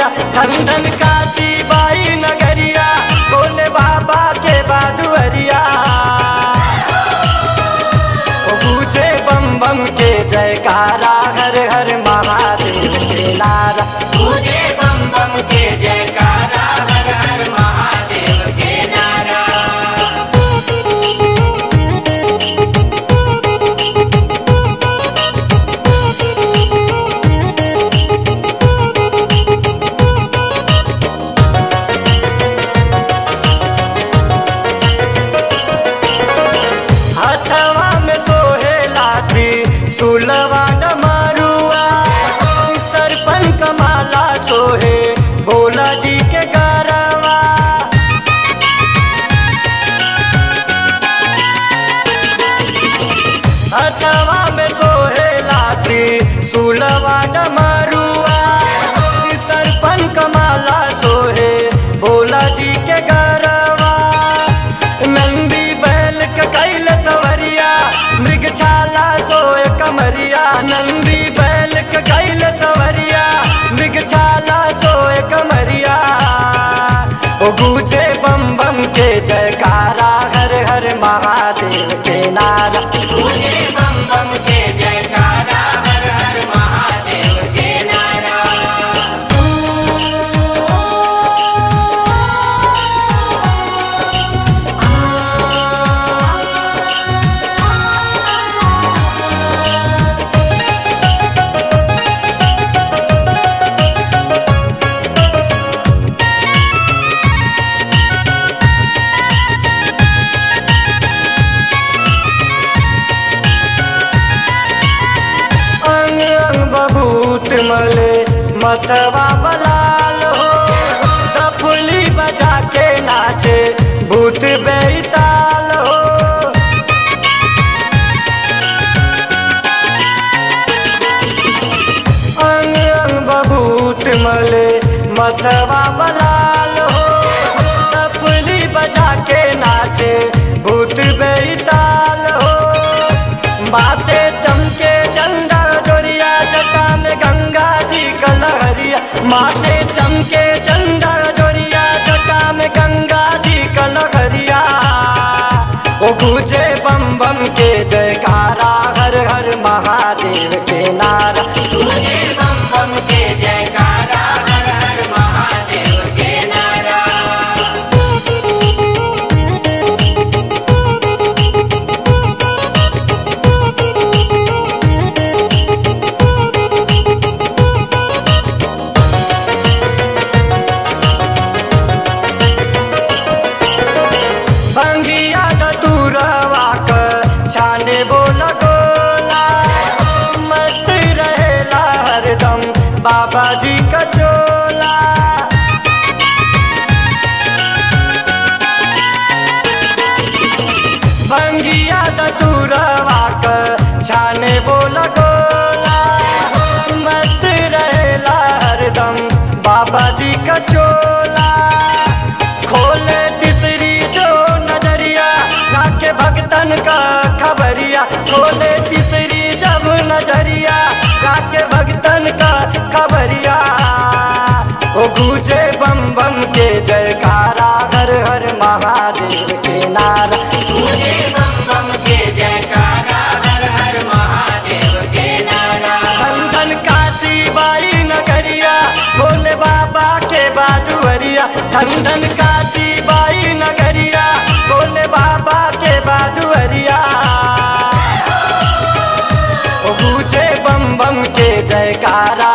दुअरिया खंडन काशी बाई नगरिया बोले बाबा के बादुअरिया ओ गूंजे बम बम के जयकारा हर हर महादेव के नारा पूजे बम बम के जयकारा हर हर महादेव के नारा हथवा में सोहे लाठी सुलवा डमरुआ सरपन कमाला सोहे भोला जी के गरवा हथवा में सोहे लाठी सुलवा डमरुआ सरपन कमाला सोहे भोला जी के गरवा नंदी बैल के कैल सवरिया मृग छाला सोए कमरिया नंदी बैल के कैल सवरिया मृग छाला सोए कमरिया ओ गूंजे बम बम के जयकारा हर हर महादेव के नारा पूजे बम बम के जयकारा हर हर महादेव के नारा अंग अंग बबूत मले मतवा बलाल हो दफुली बजा के नाचे भूत बेताल हो अंग अंग बबूत मले मतवा बलाल हो दफुली बजा के नाचे भूत बेताल हो बातें चमके चंदा जोरिया जटा में गंगा जी का लहरिया माथे चमके चंदा जोरिया जटा में गंगा जी का लहरिया ओ गूंजे बम बम के जयकारा हर हर महादेव के नारा पूजे बम बम के जयकारा हर हर महादेव के नारा भंगिया दतुरवा क छाने बोला गोला मस्त रहेला हरदम बाबा जी का चोला भंगिया दतुरवा क छाने बोला गोला मस्त रहेला हरदम बाबा जी का चोला खोले तीसरी जो नजरिया राके भगतन का खबरिया खोले तीसरी जब नजरिया राके भगतन का खबरिया ओ गूंजे बम बम के जयकारा हर हर महादेव के नारा पूजे बम बम के जयकारा हर हर महादेव के नारा खंडन काशी बाई नगरिया भोले बाबा के बादुअरिया खंडन काशी बाई नगरिया भोले बाबा के बादुअरिया ओ गूंजे बम बम के जयकारा